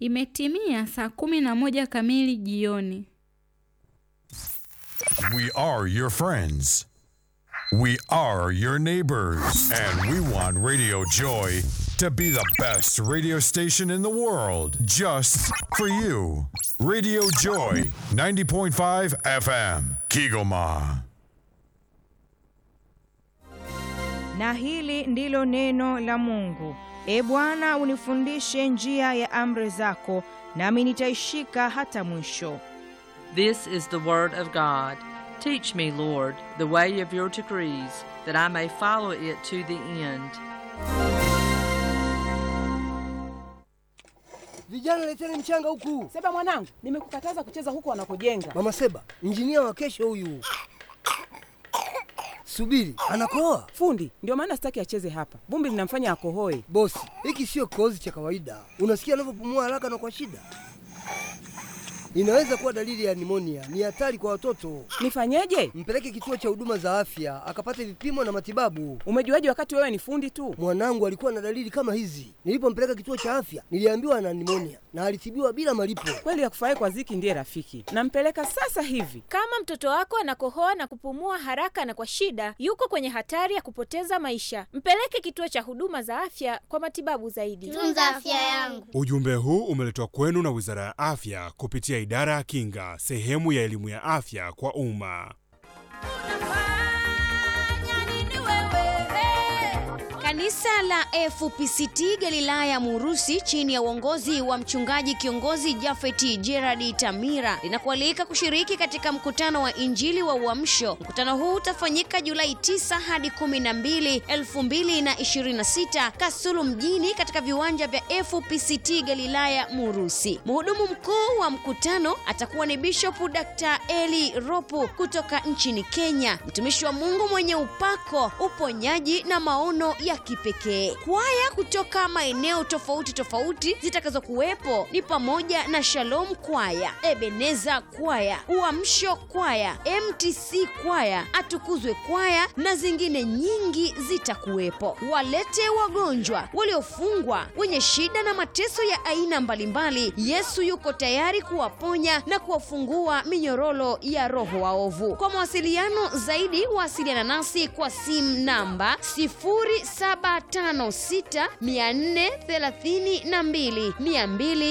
Imetimia saa kumi na moja kamili jioni. We are your friends. We are your neighbors. And we want Radio Joy to be the best radio station in the world just for you. Radio Joy 90.5 FM, Kigoma. Na hili ndilo neno la Mungu. E Bwana, unifundishe njia ya amri zako, nami nitaishika hata mwisho. This is the word of God. Teach me, Lord, the way of your decrees, that I may follow it to the end. Vijana leteni mchanga huku. Seba mwanangu, nimekukataza kucheza huko wanakojenga. Mama Seba, injinia wa kesho huyu. Subiri, anakoa. Fundi, ndio maana sitaki acheze hapa. Vumbi linamfanya akohoe. Bosi, hiki sio kikohozi cha kawaida. Unasikia anavyopumua haraka na kwa shida. Inaweza kuwa dalili ya nimonia. Ni hatari kwa watoto. Nifanyeje? Mpeleke kituo cha huduma za afya akapate vipimo na matibabu. Umejuaje wakati wewe ni fundi tu? Mwanangu alikuwa na dalili kama hizi. Nilipompeleka kituo cha afya, niliambiwa ana nimonia na alitibiwa bila malipo. Kweli akufurahi kwa ziki ndiye rafiki. Nampeleka sasa hivi. Kama mtoto wako anakohoa na kupumua haraka na kwa shida, yuko kwenye hatari ya kupoteza maisha. Mpeleke kituo cha huduma za afya kwa matibabu zaidi. Tunza afya yangu. Ujumbe huu umeletwa kwenu na Wizara ya Afya kupitia Idara ya Kinga, sehemu ya elimu ya afya kwa umma. Kanisa la FPCT Galilaya Murusi chini ya uongozi wa mchungaji kiongozi Jafeti Gerard Tamira linakualika kushiriki katika mkutano wa Injili wa Uamsho. Mkutano huu utafanyika Julai 9 hadi 12, 2026 Kasulu mjini katika viwanja vya FPCT Galilaya Murusi. Mhudumu mkuu wa mkutano atakuwa ni Bishop Dr. Eli Ropu kutoka nchini Kenya, mtumishi wa Mungu mwenye upako, uponyaji na maono ya kipekee. Kwaya kutoka maeneo tofauti tofauti zitakazokuwepo ni pamoja na Shalom Kwaya, Ebeneza Kwaya, Uamsho Kwaya, MTC Kwaya, Atukuzwe Kwaya na zingine nyingi zitakuwepo. Walete wagonjwa, waliofungwa, wenye shida na mateso ya aina mbalimbali. Yesu yuko tayari kuwaponya na kuwafungua minyororo ya roho waovu. Kwa mawasiliano zaidi, wasiliana nasi kwa simu namba 0756 432 200